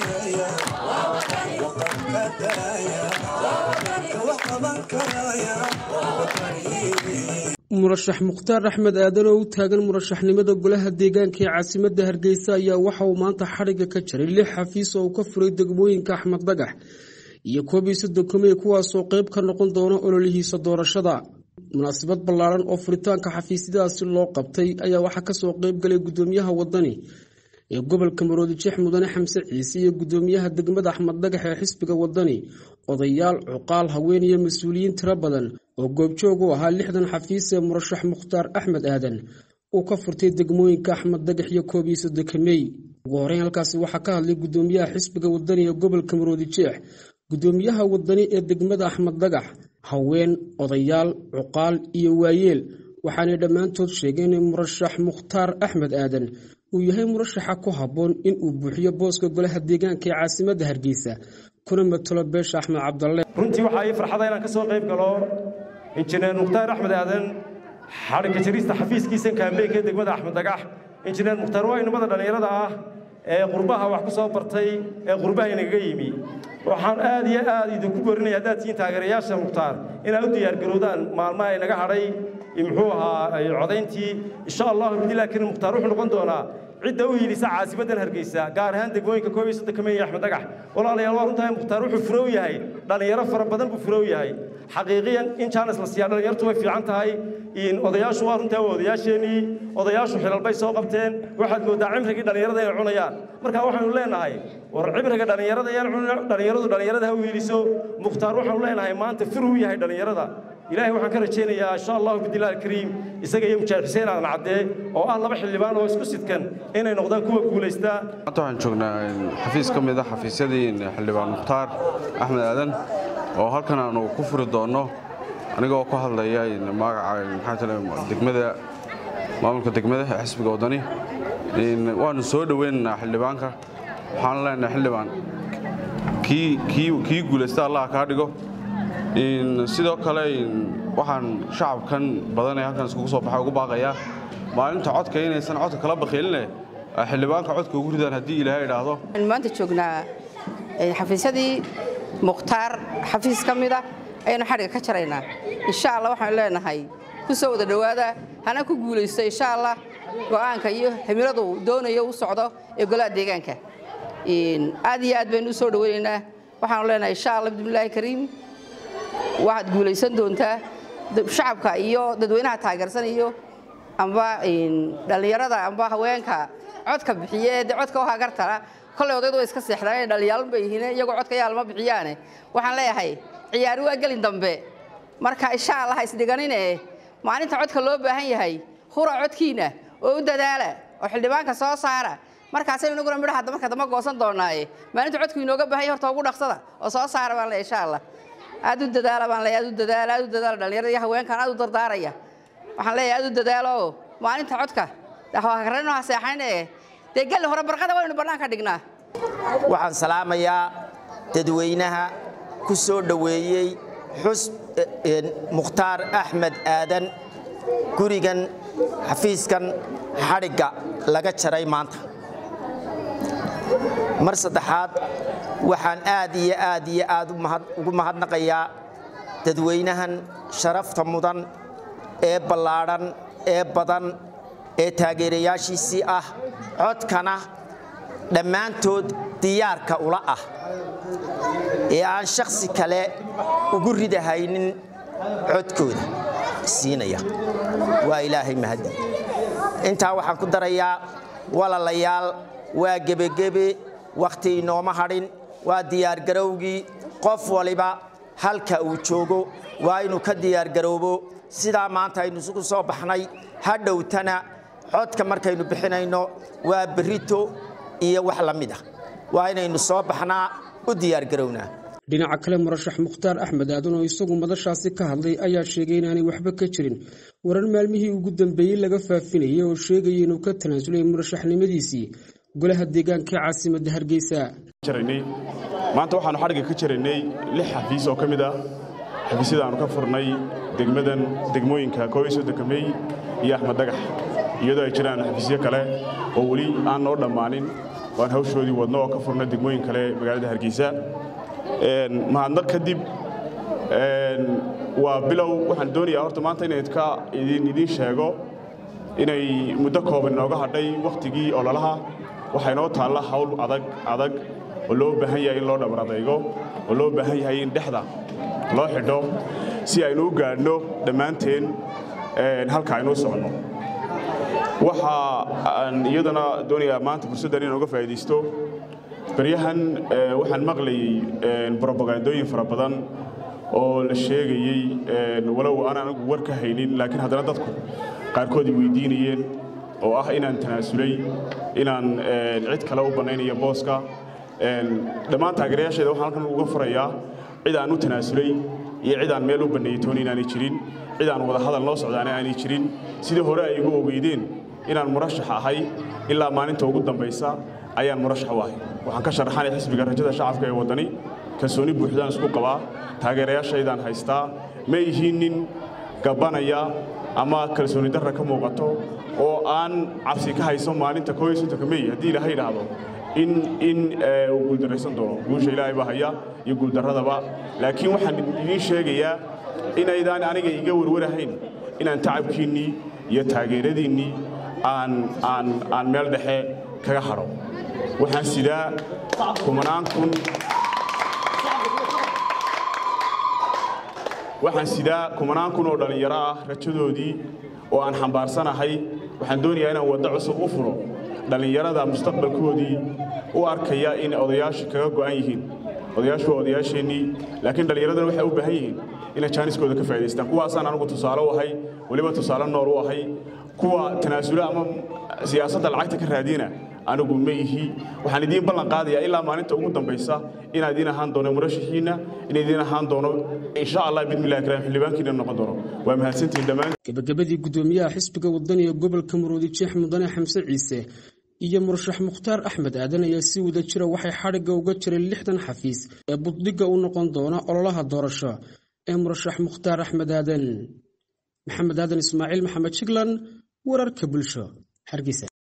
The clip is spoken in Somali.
murashax mukhtaar axmed aadan oo u taagan murashaxnimada golaha deegaanka ee caasimadda hargeysa ayaa waxa uu maanta xadhigga ka jaray lix xafiis oo uu ka furay degmooyinka axmed dagax iyo koob iyo soddon kumey kuwaasoo qayb ka noqon doona ololihiisa doorashada munaasabad ballaaran oo furitaanka xafiisyadaasi loo qabtay ayaa waxaa kasoo qayb galay gudoomiyaha wadani ee gobolka maroodijeex mudane xamse ciise iyo gudoomiyaha degmada axmed dagax ee xisbiga wadani odayaal cuqaal haween iyo mas-uuliyiin tiro badan oo goobjoog u ahaa lixdan xafiis ee murashax mukhtaar axmed aadan uu ka furtay degmooyinka axmed dagax iyo koob iyo soddonka mey ugu horeyn halkaasi waxaa ka hadlay gudoomiyaha xisbiga wadani ee gobolka maroodijeex gudoomiyaha wadani ee degmada axmed dagax haween odayaal cuqaal iyo waayeel waxaanay dhammaantood sheegeen in murashax mukhtaar axmed aadan uu yahay murashaxa ku habboon in uu buuxiyo booska golaha deegaanka ee caasimadda hargeysa kuna matalo beesha axmed cabdalle runtii waxaa ii farxada inaan ka soo qayb galo injineer mukhtaar axmed aadan xadhigga jarista xafiiskiisa kaambeynka ee degmada axmed dagax injineer mukhtaar waa inamada dhallinyarada ah ee qurbaha wax ku soo bartay ee qurbaha inagaga yimi waxaan aad iyo aad idinku borinaya haddaad tihiin taageerayaasha mukhtaar inaad u diyaargarowdaan maalmaha inaga hadhay muxuu ahaa codayntii insha allahu bidillah karim mukhtaar wuxuu noqon doonaa cidda u hiilisa caasimaddan hargeysa gaar ahaan degmooyinka koob iyo soddonka mey iyo axmed dagax walaalayaal waa runtahay mukhtaar wuxuu furow yahay dhallinyaro fara badan buu furow yahay xaqiiqiyan in jaanis la siiyaa dhallinyartu way fiican tahay odayaashu waa runtaa waa odayaasheenii odayaashu xilal bay soo qabteen waxaad mooddaa cimrigii dhallinyarada inay cunayaan marka waxaynu leenahay war cimriga dhallinyarada yaan dhallinyaradu dhallinyarada ha u hiiliso mukhtaar waxaanu leenahay maanta furuu yahay dhallinyarada ilaahay waxaan ka rajaynayaa insha allahu bidillahi alkariim isaga iyo mujaahid xuseen aadan caddee oo ah laba xildhibaan oo isku sidkan inay noqdaan kuwa guulaystaa maanta waxaan joognaa xafiis ka mid ah xafiisyadii xildhibaan mukhtaar axmed aadan oo halkan aanu ku furi doonno anigoo ku hadlaya magaca maxaa tale degmada maamulka degmada ee xisbiga waddani waanu soo dhoweynaynaa xildhibaanka waxaan leenahay xildhibaan kii guulaysta allah kaa dhigo sidoo kale waxaan shacabkan badan ee halkan iskugu soo baxay ugu baaqayaa maalinta codka inaysan codka kala bakhiiline xildhibaanka codka ugu ridaan haddii ilaahay idhaahdo maanta joognaa xafiisyadii mukhtaar xafiis ka mida ayaynu xadhigga ka jaraynaa insha allah waxaanu leenahay ku soo wada dhowaada hana ku guulaysto insha allah go'aanka iyo himiladu doonayo u socdo ee golaha deegaanka aad iyo aad baynu u soo dhoweynaynaa waxaanu leenahay insha allah bismillaahi kariim waxaad guulaysan doontaa shacabka iyo dadweynaha taageersan iyo amba dhallinyarada amba haweenka codka bixiye de codka u hagartala kolley odaydu way iska seexdaan inay dhallinyaalan bay yihiin iyagoo codka yaalma bixiyaane waxaan leeyahay ciyaari waa gelin dambe marka insha allah isdhiganine maalinta codka loo baahan yahay hura codkiina oo u dadaala oo xildhibaanka soo saara markaasaynu inaguna midhaha marka dambe goosan doonaaye maalinta codku inooga baahan yahay horta ugu dhaqsada oo soo saara baan leeyahay insha allah aad u dadaala baan leeyahay aad u dadaala aad u dadaala dhallinyarada iyo haweenkan aad u dardaaraya waxaan leeyahay aad u dadaalo maalinta codka hakarano ha seexanine dee gelli hore barqada waynu bannaanka dhignaa waxaan salaamayaa dadweynaha ku soo dhoweeyey xus mukhtaar axmed aadan gurigan xafiiskan xadhigga laga jaray maanta mar saddexaad waxaan aad iyo aad iyo aad ugu mahadnaqayaa dadweynahan sharafta mudan ee ballaadhan ee badan ee taageerayaashiisii ah codkana dhammaantood diyaarka ula ah ee aan shakhsi kale ugu ridahaynin codkooda siinaya waa ilaahay mahadi intaa waxaan ku darayaa walalayaal waa gebegebe wakhti inooma hadhin waa diyaargarowgii qof waliba halka uu joogo waa inuu ka diyaargaroobo sidaa maanta aynu isugu soo baxnay ha dhowtana codka markaynu bixinayno waa berrito iyo wax la mid ah waa inaynu soo baxnaa u diyaargarownaa dhinaca kale murashax mukhtaar axmed aadan oo isagu madashaasi ka hadlay ayaa sheegay inaanay waxba ka jirin warar maalmihii ugu dambeeyey laga faafinayay oo sheegaya inuu ka tanaasulay murashaxnimadiisii golaha deegaanka ee caasimadda hargeysa maanta waxaanu xadhigga ka jaraynay lix xafiis oo ka mid ah xafiisyada aanu ka furnay degmadan degmooyinka koob iyo soddonka mey iyo axmed dagax iyadoo ay jiraan xafiisyo kale oo weli aan noo dhammaanin waan hawshoodii wadno oo ka furna degmooyin kale magaalada hargeysa mahadnaq kadib waa bilow waxaan doonayaa horta maanta inayd ka idiin sheego inay muddo kooban inooga hadhay wakhtigii ololaha waxaa inoo taalla hawl adag adag oo loo baahan yahay in loo dhabar adaygo oo loo baahan yahay in dhexda loo xidho si aynu u gaadhno dhammaanteen halka aynu u soconno waxa aan iyadana doonayaa maanta fursaddan inooga faa'iidaysto baryahan waxaan maqlayey brobagandooyin fara badan oo la sheegayey walow aan anigu war ka haynin laakiin haddana dadku qaarkood ay weydiinayeen oo ah inaan tanaasulay inaan cid kale u bannaynayo booska dhammaan taageerayaasheeda waxaan halkan uga furayaa cid aan u tanaasulay iyo cid aan meel u banneeyey tooni inaanay jirin cid aan wada hadal noo socdaana aanay jirin sidii hore ay igu ogeydeen inaan murashax ahay ilaa maalinta ugu dambaysa ayaan murashax u ahay waxaan ka sharaxanay xisbiga rajada shacabka ee waddani kalsooni buuxdaan isku qabaa taageerayaashaydaan haystaa ma ihiin nin gabanaya ama kalsooni darra ka muuqato oo aan cabsi ka hayso maalinta koysotonka mey haddii ilaahay idhaahdo in in uu guuldarraysan doono guusha ilaahay baa haya iyo guuldarradaba laakiin waxaan idiin sheegayaa inaydaan aniga iga warwarahayn inaan tacabkiinnii iyo taageeradiinnii aan aan aan meel dhexe kaga hadho waxaan sidaa kumanaan kun waxaan sidaa kumanaan kun oo dhallinyaro ah rajadoodii oo aan xambaarsanahay waxaan doonayaa inaan waddo cusub u furo dhallinyarada mustaqbalkoodii u arkaya in odayaashu kaga go'an yihiin odayaashu waa odayaasheennii laakiin dhallinyaradana waxay u baahan yihiin inay jaaniskooda ka faa'idaystaan kuwaasaan anigu tusaale u ahay weliba tusaale nool u ahay kuwa tanaasula ama siyaasadda lacagta ka raadiyana anigu ma ihi waxaan idiin ballan qaadayaa ilaa maalinta ugu dambaysa inaan idiin ahaan doono murashaxiinna inaan idiin ahaan doono insha allah bidmillahi karaam xildhibaankiina noqon doono waa mahadsantihiin dhammaan gabagabadii gudoomiyaha xisbiga wadaniga gobolka maroodi jeex mudane xamse ciise iyo murashax mukhtaar axmed aadan ayaa si wada jira waxay xadhigga uga jireen lixdan xafiis ee buddhigga u noqon doona ololaha doorasho ee murashax mukhtaar axmed aadan maxamed aadan ismaaciil maxamed jiglan wararka bulsho hargeysa